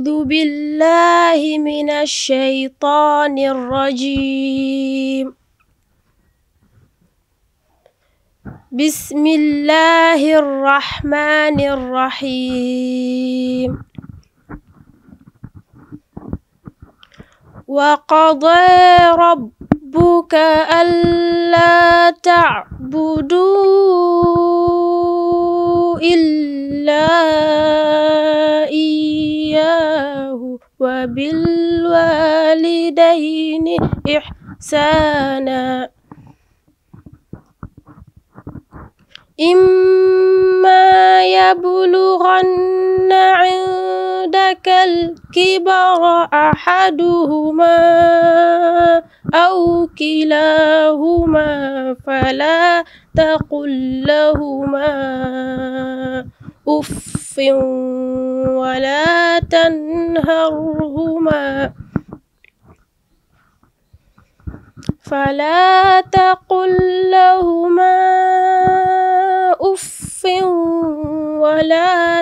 أعوذ بالله من الشيطان الرجيم بسم الله الرحمن الرحيم وقضى ربك ألا تعبدوا إلا إياه وبالوالدين إحسانا إما يبلغن عندك الكبر أحدهما أو كلاهما فلا تقل لهما أف ولا تنهرهما فلا تقل لهما أف ولا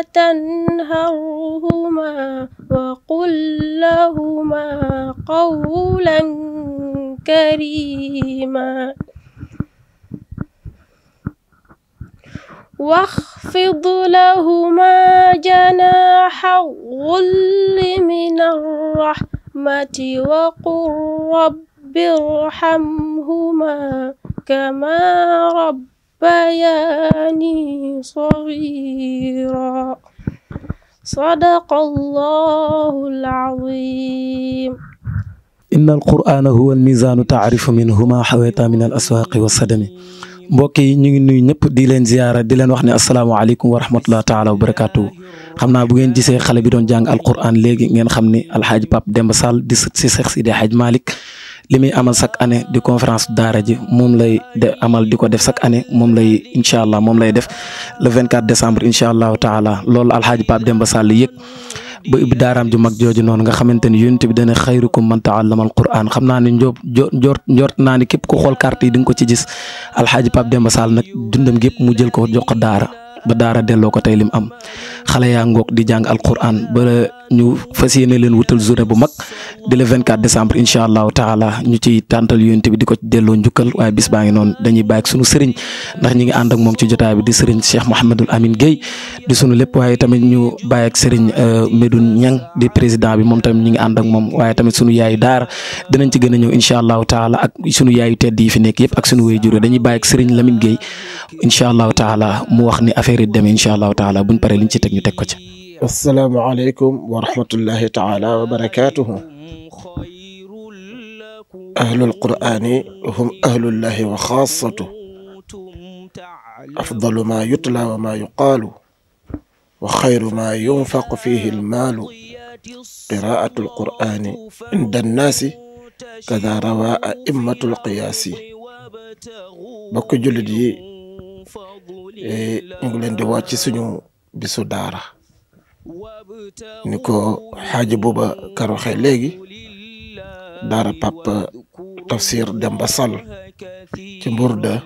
تنهرهما وقل لهما قولا كريما واخفض لهما جناح الظل من الرحمة وقل رب ارحمهما كما ربياني صغيرا صدق الله العظيم inna alqur'ana huwa almizaanu taarifu minhu ma xaweta min al aswaaqi wa sadami mbokk yi ñu ngi nuyu ñëpp di leen ziyaara di leen wax ne asalaamaaleykum wa rahmatullah taala wa barakaatu xam naa bu ngeen gisee xale bi doon jàng alqur'an léegi ngeen xam ni alxaaji Pape Demba Sall di sët si Seex Sidi Hadj Malick li muy amal chaque année di conférence daara ji moom lay de amal di ko def chaque année moom lay incha allah moom lay def le 24 décembre incha allahu taala loolu alxaaji Pape Demba Sall yëg ba ibbi daaraam ju mag jooju noonu nga xamante ni yonent bi dana xayrukum man taallama alquran xam naa ne njoob njort njort naa ne képp ku xool carte yi di nga ko ci gis alxaaji Pape Demba Sall nag dundam gépp mu jël ko jox ko daara ba daara delloo ko tey lim am xale yaa ngoog di jàng alquran ba ñu fas yéene leen wutal journée bu mag di le 24 décembre incha allahu taala ñu ciy tàntal yonent bi di ko delloo njukkal waaye bis baa ngi noonu dañuy bàyyi ak sunu sëriñ ndax ñi ngi ànd ak moom ci jotaay bi di sëriñ Cheikh Mouhamadul Amine Guèye di sunu lépp waaye tamit ñu bàyyi ak sëriñ Medoune Niang di président bi moom tamit ñi ngi ànd ak moom waaye tamit sunu yaayu daara dinañ ci gën a ñëw incha allahu taala ak sunu yaayu tedd yi fi nekk yëpp ak sunu wéy jure dañuy bàyyi ak sëriñ Lamine Guèye incha allahu taala mu wax ni affaire yi demee incha allahu taala buñ paree liñ ci teg ñu teg ko ci. asalaamaaleykum wa rahmatullahi taala wa barakaatuhu ahlul qur'ani hum ahlullahi wa xaasatu afdalu ma yutla wa ma yuqaalu wa xayru ma yunfaqu fihi almaalu qiraatu alqur'ani inda annaasi kada rawa a'immatu alqiyaasi bokk jullit yi ñu ngi leen di wàcc suñu bisu daara ni ko xaaji buuba kar waxee léegi daara Pape Tafsir Demba Sall ci Mbourda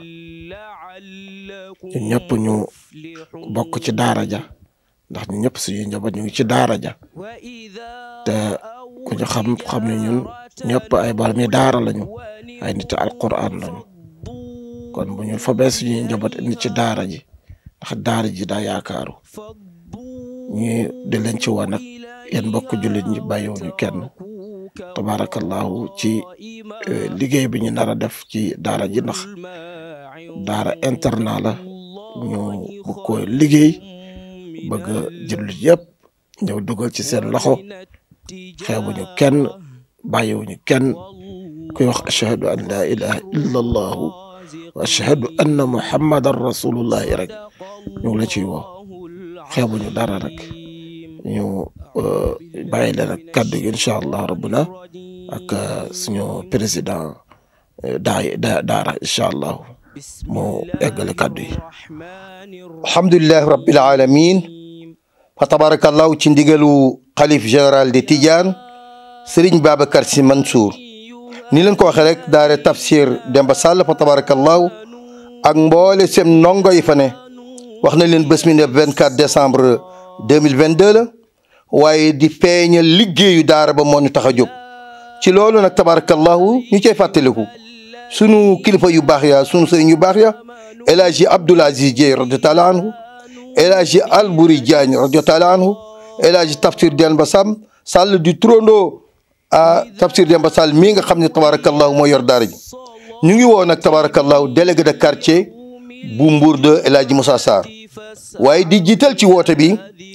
ñun ñëpp ñu bokk ci daara ja ndax ñu ñëpp suñuy njaboot ñu ngi ci daara ja te ku ñu xam xam ne ñun ñëpp ay boromi daara lañu ay nit alquran lañu kon bu ñu fabee suñuy njaboot indi ci daara ji ndax daara ji daa yaakaaru ñu di leen ci wan nag yéen mbokk jullit ñi bàyyiwuñu kenn tabaarakallahu ci liggéey bi ñu nar a def ci daara ji ndax daara internat la ñu bëgg ko liggéey bëgg jullit yëpp ñëw dugal ci seen loxo xeebuñu kenn bàyyiwuñu kenn kuy wax ashhadu an laa ilaha illa allahu wa ashhadu anna muhammadan rasulullahi rek ñu ngi la ciy woo xeebuñu dara rek ñu bàyyi leen ak kàddu gi incha allah rabbuna ak suñu président daay daara incha allah mu eggale kàddu yi. alhamdulilah rabbil alamin fa tabarakallahu ci ndigalu xalif général de Tidiane Serigne Babacar Sy Mansour ni leen ko waxee rek daare tafsir Demba Sall fa tabarakallahu ak mboole seen ndongo yi fa ne wax na leen bés mi ne 24 décembre 2022 la waaye di feeñal liggéeyu daara ba moo ñu tax a jóg ci loolu nag tabarakallahu ñu cay fàttaliku sunu kilifa yu baax ya sunu sëriñ yu baax ya El Hadji Abdoul Aziz Dieye radiallahu taala anhu El Hadji Albouri Diagne radiallahu taala anhu El Hadji Tafsir Demba Sam Sall di turandoo a Tafsir Demba Sall mii nga xam ne tabarakallahu moo yor daara ji ñu ngi woo nag tabarakallahu délégué de quartier bu Mbour de El Hadji Moussa Sarr waaye di jiital ci woote bi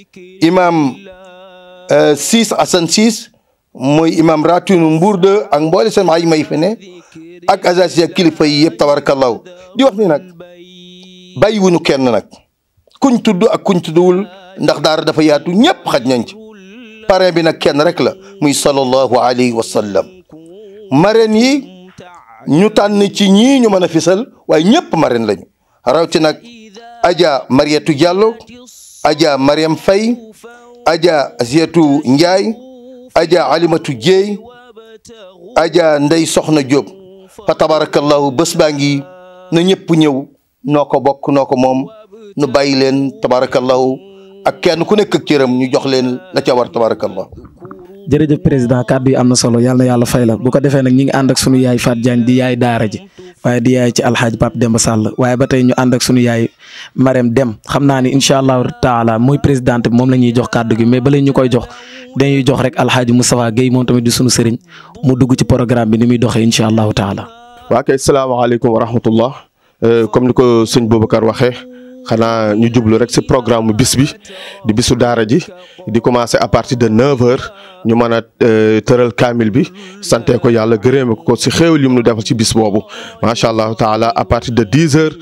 imam Ciss Assane Ciss mooy imam ratinu Mbour de ak mboole seen ay may fi ne ak agence ak kilifa yi yëpp tabarakallahu di wax ni nag bàyyiwuñu kenn nag kuñ tudd ak kuñ tuddwul ndax daara dafa yaatu ñëpp xaj nañ ci parrain bi nag kenn rek la muy sallallahu alayhi wa sallam marraine yi ñu tànn ci ñii ñu mën a fisal waaye ñëpp marraine lañu rawti nag Adja Mariatou Diallo Adja Mariam Faye Adja Zietou Ndiaye Adja Alimatu Dieye Adja Ndey Soxna Diop fa tabarakallahu bés baa ngi na ñëpp ñëw noo ko bokk noo ko moom nu bàyyi leen tabarakallahu ak kenn ku nekk ak cëram ñu jox leen la ca war tabarakallahu jërëjëf président kàddu yi am na solo yàlla na yàlla fay la bu ko defee nag ñi ngi ànd ak sunu yaay Fat Diagne di yaay daara ji waaye di yaay ci alxaaji Pape Demba Sall waaye ba tey ñu ànd ak sunu yaay Marème Dem xam naa ni incha allahu taala muy présidente bi moom la ñuy jox kàddu gi mais bala ñu koy jox dañuy jox rek alxaaji Moustapha Guèye moom tamit di sunu sëriñ mu dugg ci programme bi ni muy doxee incha allahu taala. waa kay salaamaaleykum wa rahmatullah comme ni ko sëñ Boubacar waxee. xanaa ñu jublu rek ci programme bis bi di bisu daara ji di commencer à partir de neuf heures ñu mën a tëral kaamil bi sante ko yàlla gërëme ko ci xéewal yi mu defal ci bis boobu macha allah taala à partir de dix heures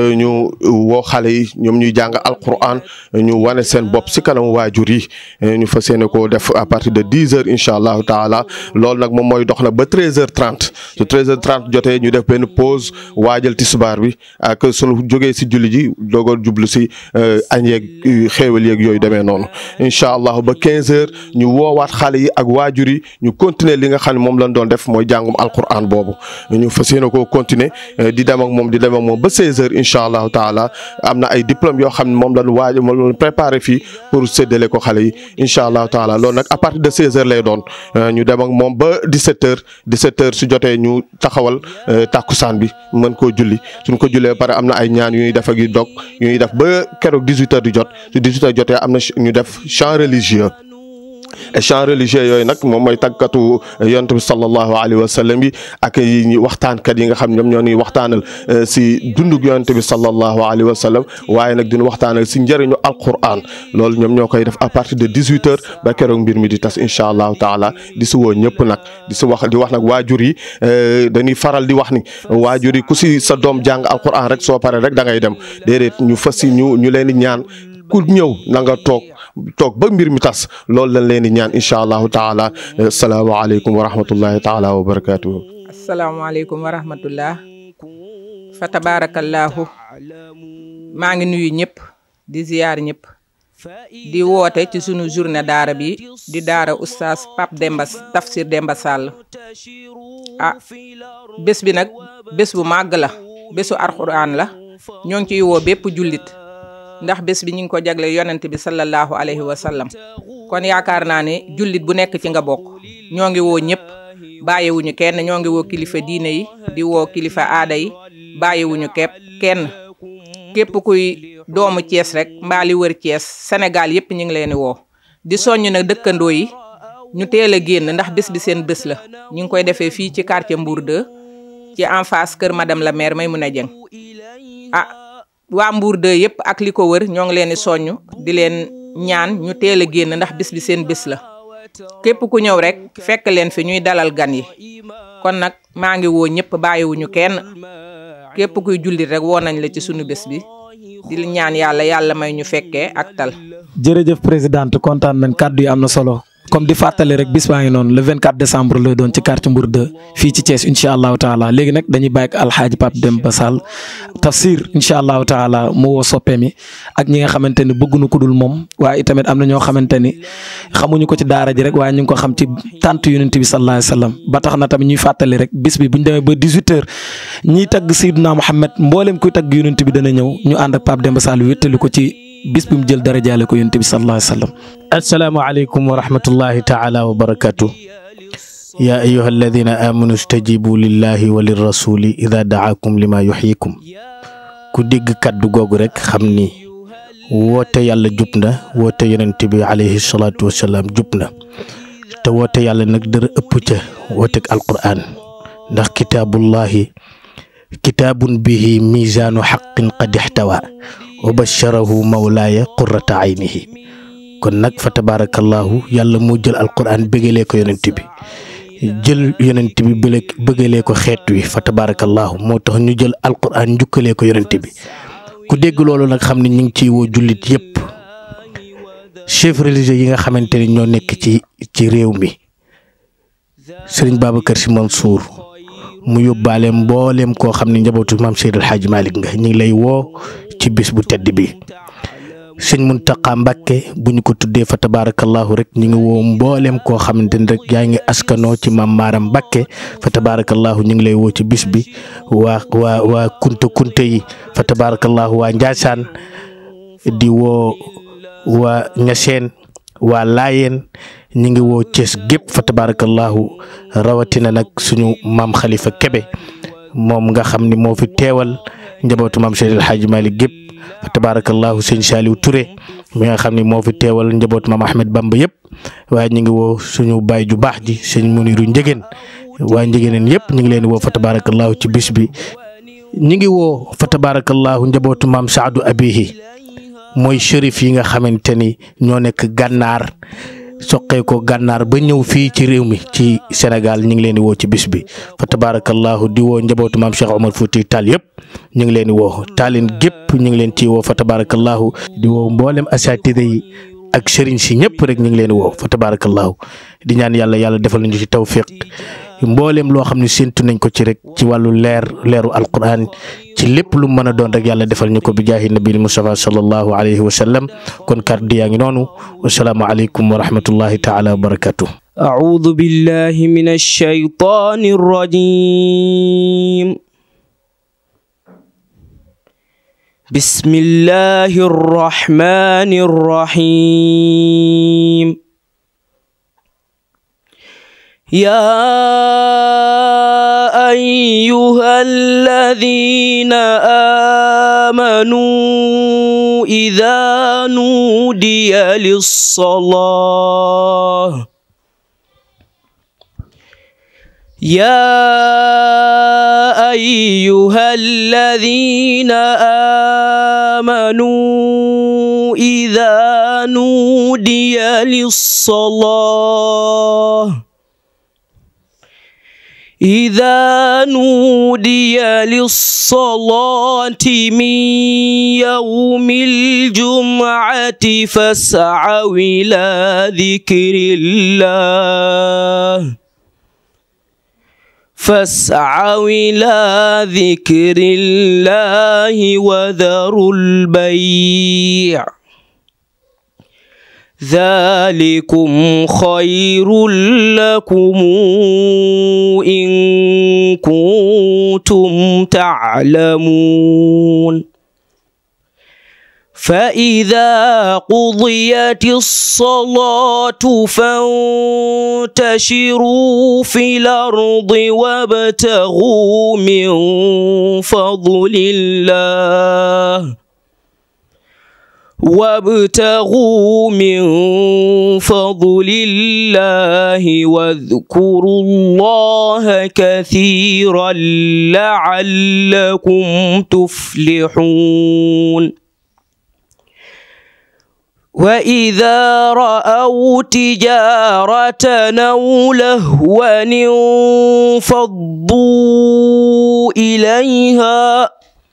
ñu woo xale yi ñoom ñuy jàng alquran ñu wane seen bopp ci kanamu waajur yi ñu fas yéene ko def à partir de dix heures incha allahu taala loolu nag moom mooy dox na ba treize heures trente su treize heures trente jotee ñu def benn pause waajal tisbaar bi ak sunu jógee ci julli ji doog jublu si añ yeeg xéewal yeeg yooyu demee noonu incha allah ba 15 heures ñu woowaat xale yi ak waajur yi ñu continuer li nga xam ne moom lañ doon def mooy jàngum alquran boobu ñu fas yéene koo continuer di dem ak moom di dem ak moom ba 16 heures incha allahu taala am na ay diplôme yoo xam ne moom lañ waaj moom lañ préparé fii pour séddale ko xale yi incha allahu taala loolu nag à partir de 16 heures lay doon ñu dem ak moom ba 17 heures 17 heures su jotee ñu taxawal tàkkusaan bi mën koo julli suñ ko jullee ba pare am na ay ñaan yu ñuy def ak yu dog ñuy def ba keroog 18 heures di jot su 18 heures jotee am na ñu def chant religieux et chant religieux yooyu nag moom mooy tàggatu yonent bi sallallahu alayhi wa sallam yi ak yi waxtaankat yi nga xam ñoom ñoo ñuy waxtaanal si dundug yonent bi sallallahu alayhi wa sallam waaye nag dinu waxtaanal si njëriñu alquran loolu ñoom ñoo koy def à partir de 18 heures ba keroog mbir mi di tas incha allahu taala di si woo ñëpp nag di si wax di wax nag waajur yi dañuy faral di wax ni waajur yi ku si sa doom jàng alquran rek soo paree rek da ngay dem déedéet ñu fas si ñu ñu leen di ñaan ku ñëw na nga toog toog ba mbir mi tas loolu lañ leen di ñaan incha allahu taala asalaamaaleykum wa rahmatullahi taala wa barakaatuhu. asalaamaaleykum wa rahmatullah fa tabaarakallaahu maa ngi nuyu ñëpp di ziyaar ñëpp di woote ci sunu journée daara bi di daara oustaz Pape Demba Tafsir Demba Sall ah bés bi nag bés bu màgg la bésu alxuraan la ñoo ngi ciy woo bépp jullit ndax bés bi ñu ngi ko jagle yonent bi sallallahu alayhi wa sallam kon yaakaar naa ne jullit bu nekk ci nga bokk ñoo ngi woo ñëpp bàyyiwuñu kenn ñoo ngi woo kilifa diine yi di woo kilifa aada yi bàyyiwuñu képp kenn képp kuy doomu Cees rek mbaa li wër Cees Sénégal yëpp ñu ngi leen di woo di soññ nag dëkkandoo yi ñu teel a génn ndax bés bi seen bés la ñu ngi koy defee fii ci quartier Mbour 2 ci en face kër madame la maire Maymouna Dieng ah waa Mbour 2 yëpp ak li ko wër ñoo ngi leen di soññ di leen ñaan ñu teel a génn ndax bés bi seen bés la képp ku ñëw rek fekk leen fi ñuy dalal gan yi kon nag maa ngi woo ñëpp bàyyiwuñu kenn képp kuy jullit rek woo nañ la ci sunu bés bi di ñaan yàlla yàlla may ñu fekkee ak tal. jërëjëf présidente kontaan nañ kàddu yi am na solo comme di fàttali rek bis baa ngi noonu le 24 décembre lay doon ci quartier Mbour 2 fii ci Thiès incha allahu taala léegi nag dañuy bàyyi ak alxaaji Pape Demba Sall tafsir incha allahu taala mu woo soppe mi ak ñi nga xamante ni bëgguñu ku dul moom waaye itamit am na ñoo xamante ni xamuñu ko ci daara ji rek waaye ñu ngi ko xam ci tant yonent bi sallallahu alayhi wa sallam ba tax na tamit ñuy fàttali rek bis bi bu ñu demee ba 18h ñiy tagg Seydina Mohamed mboolem kuy tagg yonent bi dana ñëw ñu ànd ak Pape Demba Sall wéttali ko ci bis bi mu jël darajaale ko yonent bi sallallahu alayhi wa sallam asalaamaaleykum wa rahmatullahi taala wa barakatu yaa ayuha alladina amanu stajibu lillahi wa lirrasuli ida daakum lima yuxyikum ku dégg kàddu googu rek xam ni woote yàlla jub na woote yonent bi alayhi salaatu wasalaam jub na te woote yàlla nag dara ëpp ca wooteeg alqur'an ndax kitaabullahi kitaabun bihi misaanu xaqin qad ixtawa wa basharahu mawlaaya qurrata aynihi kon nag fa tabaarakallahu yàlla moo jël alqur'an bëggalee ko yonent bi jël yonent bi bële bëggalee ko xeet wi fa tabaarakallahu moo tax ñu jël alqur'an njukkalee ko yonent bi ku dégg loolu nag xam ne ñu ngi ciy woo jullit yépp chef religieux yi nga xamante ni ñoo nekk ci ci réew mi sëriñ Babacar Sy Mansour mu yóbbaale mbooleem koo xam ne njabootu maam Seydil Hadji Malick nga ñu ngi lay woo ci bis bu tedd bi sëñ Muntaqa Mbàkke bu ñu ko tuddee fa tabaarakallahu rek ñu ngi woo mbooleem koo xamante ni rek yaa ngi askanoo ci maam Maaram Mbàkke fa tabaarakallahu ñu ngi lay woo ci bis bi waa waa waa kunte kunte yi fa tabaarakallahu waa Njaasaan di woo waa Ñaseen waa Laayeen ñu ngi woo Cees gépp fa tabaarakallahu rawatina nag suñu maam Khalifa Kebe moom nga xam ni moo fi teewal njabootu maam Seydil Hadji Malick gépp fa tabaarakallahu sëñ Saliou Touré mi nga xam ni moo fi teewal njabootu maam Ahmed Bamba yëpp waaye ñu ngi woo suñu baay ju baax ji sëñ Muniru Njëgeen waa Njëgeeneen yëpp ñu ngi leen woo fa tabaarakallahu ci bis bi ñu ngi woo fa tabaarakallahu njabootu maam Saadu Abihi mooy shérif yi nga xamante ni ñoo nekk gànnaar soqee ko gànnaar ba ñëw fii ci réew mi ci Sénégal ñu ngi leen di woo ci bis bi fa tabaarakallahu di woo njabootu maam Cheikh Omar Fouti Tall yëpp ñu ngi leen di woo taalin gépp ñu ngi leen ciy woo fa tabaarakallahu di woo mboolem asaatida yi ak sëriñ si ñëpp rek ñu ngi leen di woo fa tabaarakallahu di ñaan yàlla yàlla defal nañu ci tawfiq mboolem loo xam ne séntu nañ ko ci rek ci wàllu leer leeru alquran ci lépp lu mën a doon rek yàlla defal ñu ko bi jaahi nabil Mustafa sallallahu alayhi wa sallam kon kàddu yaa ngi noonu wasalaamu aleykum wa rahmatullahi taala wa barakatuh أعوذ بالله من الشيطان الرجيم بسم الله الرحمن الرحيم يا أيها الذين آمنوا إذا نودي للصلاة يا أيها الذين آمنوا إذا نودي للصلاة إذا نودي للصلاة من يوم الجمعة فاسعوا إلى ذكر الله فاسعوا إلى ذكر الله وذروا البيع ذلكم خير لكم إن كنتم تعلمون فإذا قضيت الصلاة فانتشروا في الأرض وابتغوا من فضل الله وابتغوا من فضل الله واذكروا الله كثيرا لعلكم تفلحون وإذا رأوا تجارة أو لهوا انفضوا إليها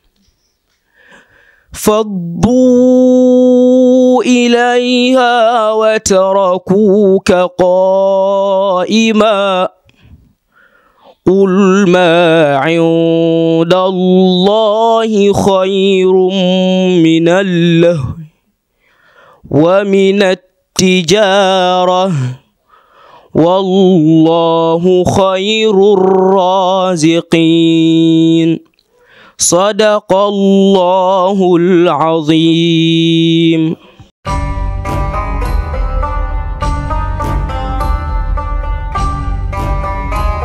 فضوا إليها وتركوك قائما قل ما عند الله خير من اللهو ومن التجارة والله خير الرازقين صدق الله العظيم